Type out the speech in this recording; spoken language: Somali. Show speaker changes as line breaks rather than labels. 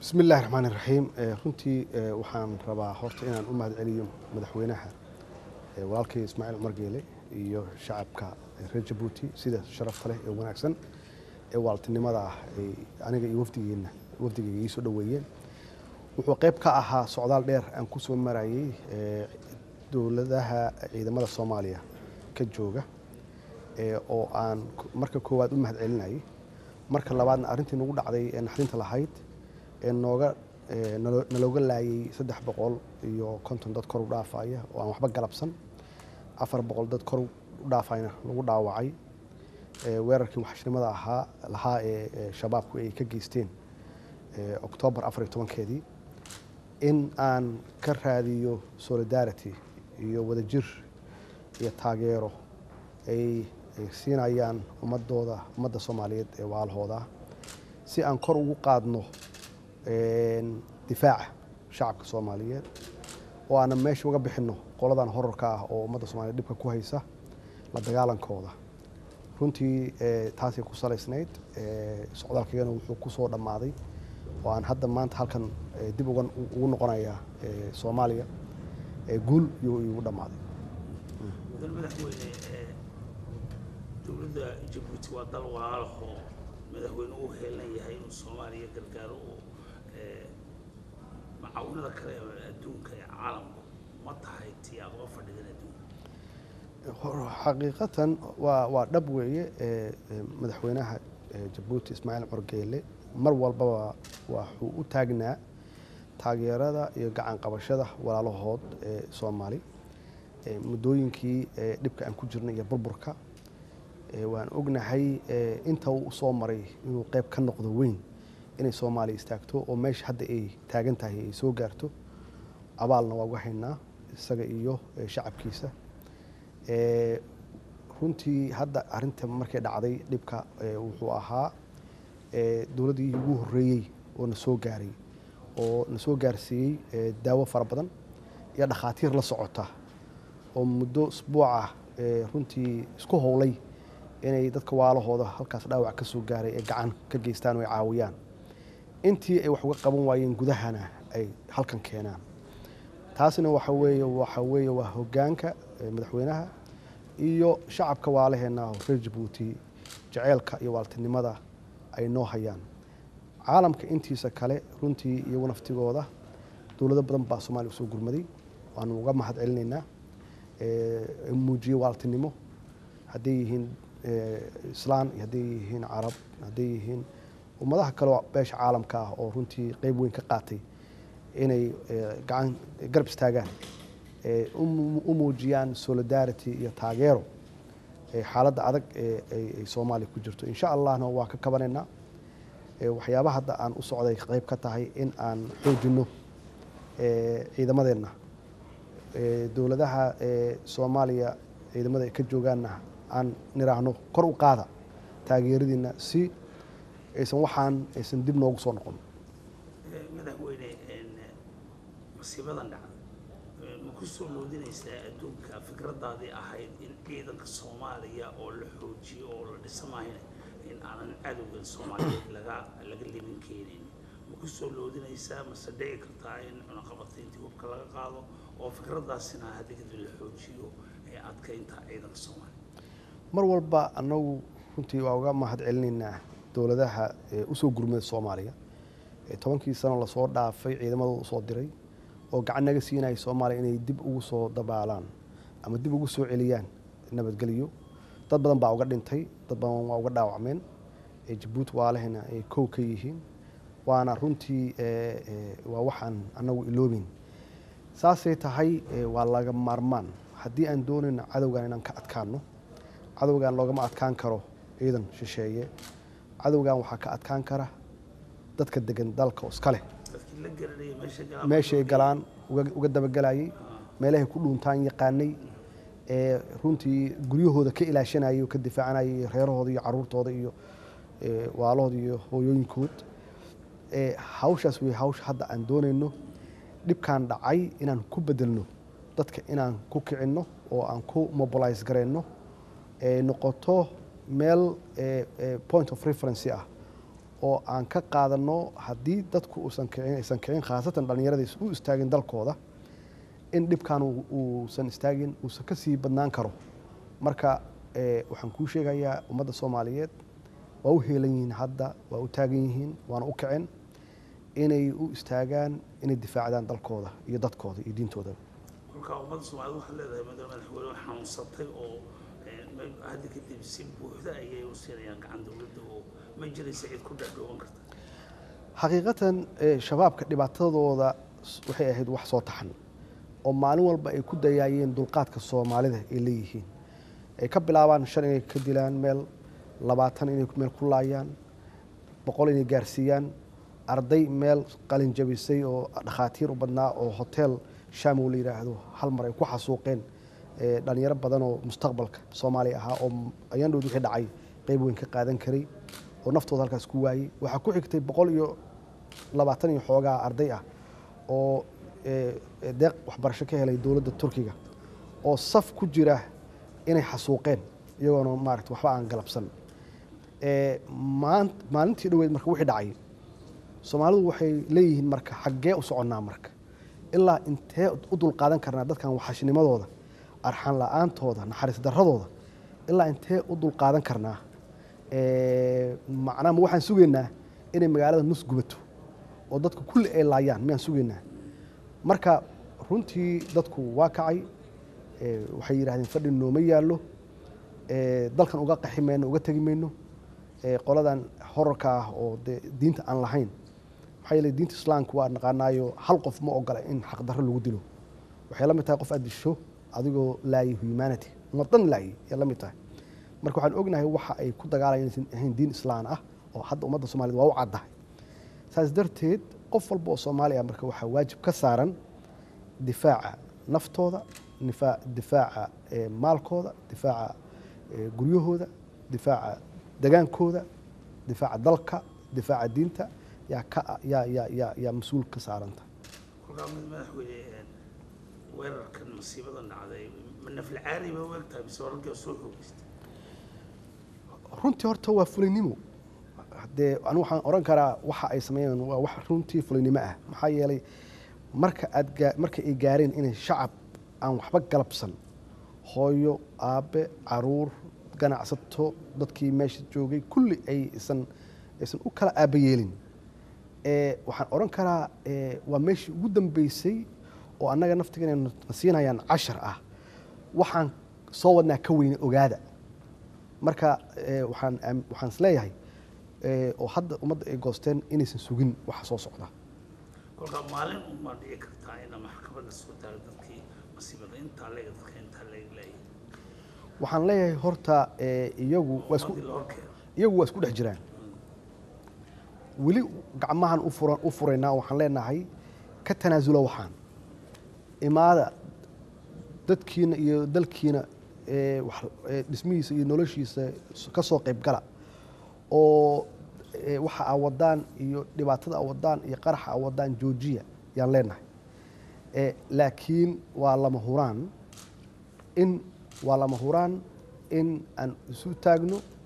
bismi illaahi raxmaan iraxiim runtii waxaan rabaa horta inaan u mahad celiyo madaxweynaha walaalkay ismaaciil cumar geele iyo shacabka reer jabuuti sida sharafta leh ee wanaagsan ee waaltinimada ah ay aniga iyo wafdigeenna wafdigeyga ii soo dhoweeyeen wuxuu qayb ka ahaa socdaal dheer aan ku soo marayay dowladaha ciidamada soomaaliya ka jooga oo aan marka koowaad u mahad celinayay marka labaadna arrintii nagu dhacday ee naxdinta lahayd ee nooga nalooga laayay saddex boqol iyo konton dad kor u dhaafaya oo aan waxba galabsan afar boqol dad kor u dhaafayna lagu dhaawacay weerarkii waxashnimada ahaa lahaa ee shabaabku ay ka geysteen oktoobar afar iyo tobankeedii in aan ka raadiyo solidarity iyo wadajir iyo taageero ay siinayaan ummadooda ummadda soomaaliyeed ee waalahooda si aan kor ugu qaadno difaaca shacabka soomaaliyeed oo aanan meesha uga bixinno qoladan horarka ah oo ummadda soomaliyeed dhibka ku haysa la dagaalankooda runtii taasay ku salaysnayd socdaalkaygana wuxuu ku soo dhammaaday oo aan hadda maanta halkan dib ugu noqonayaa soomaaliya guul iyuu igu dhammaaday
mudan madaxweyne dowladda jabuuti waa dal walaalahoo madaxweyne u heelan yahay inuu soomaaliya gargaaro oo macaawinada kale ee adduunka ee caalamku ma tahay tii aad uga fadhidan adduunka
xaqiiqatan waa waa dhab weeye madaxweynaha jabuuti ismaaciil cumar geele mar walbaba waxuu u taagnaa taageerada iyo gacan qabashada walaalahood ee soomaali muddooyinkii dhibka aan ku jirnay iyo burburka waan ognahay inta uu usoo maray inuu qayb ka noqdo weyn inay soomaaliya istaagto oo meesha hadda ay taagan tahay ay soo gaarto abaalna waa uga haynaa isaga iyo shacabkiisa runtii hadda arinta markay dhacday dhibka wuxuu ahaa dowladdii ugu horreeyey oo na soo gaaray oo na soo gaarsiiyey daawo fara badan iyo dhakhaatiir la socota oo muddo isbuucah runtii isku howlay inay dadka waalahooda halkaas dhaawac ka soo gaaray ay gacan ka geystaan oo ay caawiyaan intii ay wax uga qaban waayeen gudahana ay halkan keenaan taasina waxa weeye waxa weeye waa hoggaanka madaxweynaha iyo shacabka waalaheenna oo reer jabuuti jaceylka iyo waaltinimada ay noo hayaan caalamka intiisa kale runtii iyagu naftigooda dowlado badan baa soomaaliya usoo gurmaday waanu uga mahad celinaynaa muujiyey waaltinimo hadday yihiin islaan iyo hadday yihiin carab hadday yihiin ummadaha kaleo beesha caalamka ah oo runtii qeyb weyn ka qaatay inay gacan garab istaagaan u muujiyaan solidarity iyo taageero xaaladda adag ee soomaaliya ku jirto insha allahna waa ka kabanaynaa waxyaabaha hadda aan u socday qeyb ka tahay in aan xoojinno ciidamadeenna dowladaha soomaaliya ciidamada ay ka joogaanna aan niraahno kor u qaada taageeradiina si aysan waxaan aysan dib noogu soo noqon
madaxweyne masiibadan dhacda ma ku soo moodinaysaa adduunka fikradaadii ahayd in ciidanka soomaaliya oo la xoojiyo oo la dhisamahayna in aanan cadowga soomaaliyeed laga laga libin keenin ma ku soo loodinaysaa mase dhici kartaa in cunaqabatayntii hubka laga qaado oo fikradaasina hadda kadib la xoojiyo ee adkaynta ciidanka soomaaliya
mar walba annagu runtii waa uga mahad celinaynaa dowladaha usoo gurmada soomaaliya tobankii sano lasoo dhaafay ciidamadooda usoo diray oo gacan naga siinaya soomaaliya inay dib ugu soo dabaalaan ama dib ugu soo celiyaan nabadgelyo dad badan baa uga dhintay dad badan waa uga dhaawacmeen jabuuti waalahena ay kow ka yihiin waana runtii waa waxaan annagu iloobin saasay tahay waa laga maarmaan haddii aan doonayno cadowgan inaan ka adkaano cadowgan loogama adkaan karo ciidan shisheeye cadowgan waxaa ka adkaan kara dadka degan dalka iska leh meeshay galaan uga dabagelayay meelahay ku dhuuntaan yaqaanay ee runtii guryahooda ka ilaashanayay oo ka difaacanayay reerahooda iyo caruurtooda iyo waalahooda iyo hooyooyinkood hawshaas wey hawsha hadda aan doonayno dhibkaan dhacay inaan ku bedelno dadka inaan ku kicinno oo aan ku mobilise garayno noqoto meel point of referency ah oo aan ka qaadano haddii dadku uusan kicin aysan kicin khaasatan dhallinyaradiis u istaagin dalkooda in dhibkan uu- uusan istaagin uusan ka sii badnaan karo marka eh, waxaan kuu sheegayaa ummadda soomaaliyeed waa u heelan yihiin hadda waa u taagan yihiin waana u kicin inay u istaagaan inay difaacdaan dalkooda iyo dadkooda iyo diintooda
kolkaa ummadda soomaaliyed waxaad leedahay madal madaxweyne xanuunsatay oo eh, ma- hadda kadib si buuxda ayay u siinayaan gacan dowladda oo ma jiraysa cid ku dhexdhooban karta
xaqiiqatan eh, shabaabka dhibaatadooda s- waxay ahayd wax soo taxan oo maalin walba ay ku dayaayeen dulqaadka soomaalida ay leeyihiin ay ka bilaabaan shan inay ka dilaan meel labaatan inay meel ku laayaan boqol inay gaarsiiyaan arday meel qalin jabisay oo dhakhaatiir u badnaa oo hotel shamow la yidhaahdo hal mar ay ku xasuuqeen eh, dhalinyaro badan oo mustaqbalka soomaaliya ahaa oo ayaan dhowd wixii dhacay qeyb weyn ka qaadan karay oo naftooda halkaas ku waayey waxaa ku xigtay boqol iyo labaatan iyo xoogaa arday ah oo eh, eh, deeq waxbarasho ka helay dowladda turkiga oo saf ku jira inay xasuuqeen iyagoona maarata waxba aan galabsan Eh, maan- maalintii dhoweyd marka wixii dhacay soomaalidu waxay leeyihiin marka xaggee u soconnaa marka ilaa intee u dulqaadan karnaa dadkan waxashnimadooda arxan la-aantooda naxariis darradooda ilaa intee u dulqaadan karnaa Eh, macnaha ma waxaan sugaynaa inay magaalada nus gubato oo dadku kulli ay laayaan miyaan sugaynaa marka runtii dadku waa kacay Eh, waxay yidhahdeen fadhi nooma yaallo Eh, dalkan uga qaxi mayno uga tegi mayno Eh, qoladan horarka ah oo dee diinta aan lahayn maxaa yeelay diinta islaamka waa naqaanaayo hal qof ma ogola in xaqdarro lagu dilo waxay la mid tahay qof aad disho adigoo laayay humanity umad dhan laayay ayay la mid tahay marka waxaan ognahay waxa ay ku dagaalayaan inaysan ahayn diin islaan ah oo hadda ummadda soomaaliyed waa u caddahay saas darteed qof walba oo soomaali ah marka waxaa waajib ka saaran difaaca naftooda nifaa- difaaca eh, maalkooda difaaca eh, guryahooda difaaca degaankooda difaaca dalka difaaca diinta yaa ka yaa yaa yaa yaa mas-uul ka saaranta
kolkaa mid madaxweyne eh, weerarkan masiibadan dhacday ma nafli caali ba u egtahay mise wararkii soo xoogeystay
runtii horta waa fulinimo dee anigu waxaan oran karaa waxa ay sameeyeen waa wax runtii fulinimo ah maxaa yeelay marka aad gaa- marka ay gaareen inay shacab aan waxba galabsan hooyo aabe caruur ganacsato dadkii meesha joogay kulli ay isan aysan u kala aabayeelin ee waxaan oran karaa ee waa meeshii ugu dambeysay oo annaga naftiga inay na siinayaan cashar ah waxaan soo wadnaa ka weyne ogaada marka eh, waxaan aam- waxaan isleeyahay eh, oo hadda ummadda ay goosteen inaysan sugin waxa soo socda
kolkaa maalin unbaa dhici kartaa ina maxkamadda soo taago dadkii masiibada intaa leega dadka intaa leega leeyahay
waxaan leeyahay horta eh, iyagu waa isku
ummadii la horkeeno
iyagu waa isku dhex jiraan weli gacmahan u furan u furaynaa waxaan leenahay ka tanaasula waxaan imaada dadkiina iyo dalkiina ee wax- ee dhismihiisa iyo noloshiisa ka soo qayb gala oo ee, waxa aa wadaan iyo dhibaatada aa wadaan iyo qaraxa aa wadaan joojiya yaan leenahay ee, laakiin waa lama huraan in waa lama huraan in aan isu taagno